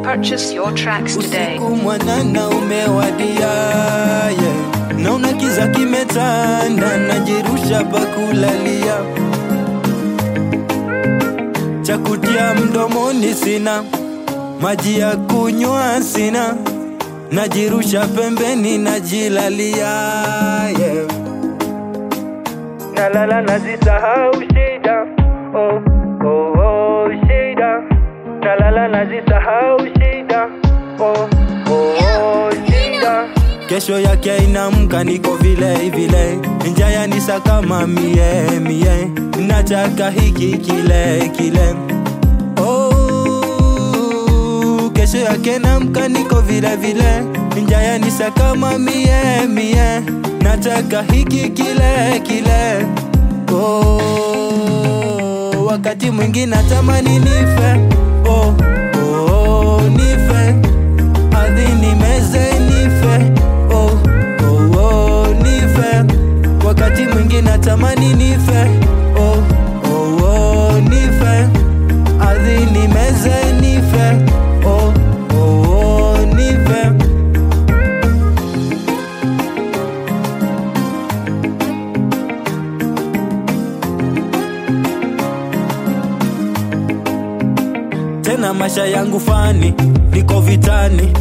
Purchase your tracks today. Usiku mwanana umewadia, yeah. Naona kiza kimetanda, najirusha pakulalia, cha kutia mdomoni sina, maji ya kunywa sina, najirusha pembeni, najilalia, yeah. Nalala nazisahau shida, oh, oh, oh, shida, nalala nazisahau shida, oh, oh, oh, shida. Kesho yake inamka niko vile vile, njaya nisa kama mie mie, nataka hiki kile kile. Oh, kesho yake namka niko vile vile, njaya nisa kama mie mie, nataka hiki kile kile. Oh, wakati mwingi natamani nife, oh, oh, nife ardhi nimeze nife, oh, oh, oh, nife. Wakati mwingi natamani nife, oh, oh, oh, nife. Ardhi nimeze nife, oh, oh, oh, nife. tena maisha yangu fani, niko vitani.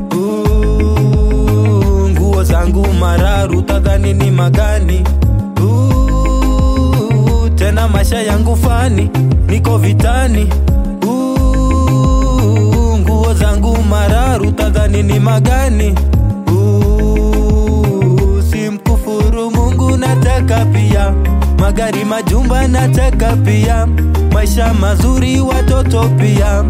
Ooh, nguo zangu mararu, tadhani ni magani. Ooh, tena maisha yangu fani, niko vitani. Ooh, nguo zangu mararu, tadhani ni magani. Ooh, simkufuru Mungu, nataka pia magari, majumba, nataka pia maisha mazuri, watoto pia.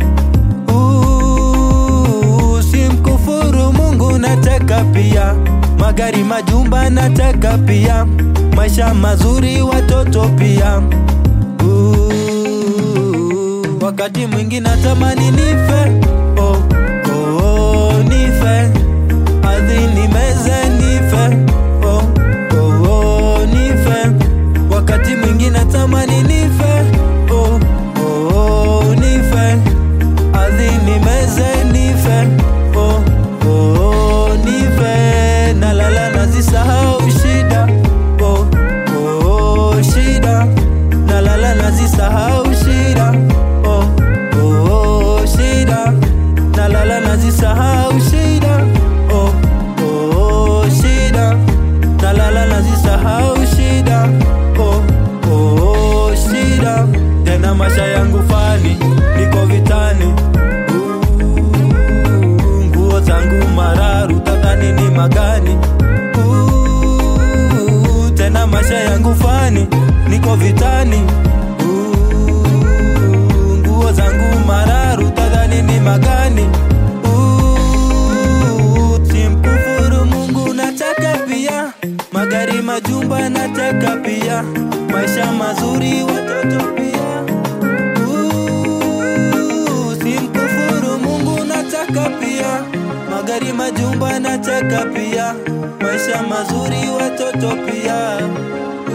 Ooh, simkufuru Mungu, nataka pia magari, majumba, nataka pia maisha mazuri, watoto pia. Ooh, wakati mwingi natamani nife, oh, oh, oh, nife ardhi nimeze nife, oh, oh, oh, nife wakati mwingi natamani nife, oh, oh, oh, nife ardhi nimeze nife, oh, oh, oh, nife nalala nazisahau shida, oh, oh, oh, shida nalala nazisahau shida, oh, oh, oh, shida nalala nazisahau shida, oh, oh, oh, shida nalala nazisahau shida, oh, oh, oh, shida tena maisha yangu fani, niko vitani Ooh, nguo zangu mararu, tadhani ni magani Ooh, tena maisha yangu fani, niko vitani Ooh, nguo zangu mararu, tadhani ni magani Ooh, simkufuru Mungu, nataka pia magari, majumba, nataka pia maisha mazuri, watoto pia Ooh, simkufuru Mungu, nataka pia magari, majumba, nataka pia maisha mazuri, watoto pia